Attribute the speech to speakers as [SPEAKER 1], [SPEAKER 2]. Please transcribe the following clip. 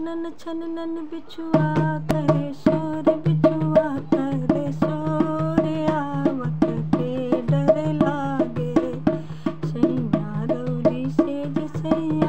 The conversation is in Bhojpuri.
[SPEAKER 1] छनन छनन बिछुआ करे शोर बिछुआ करे शोर आवत के डर लागे सैया रौली से जे सैया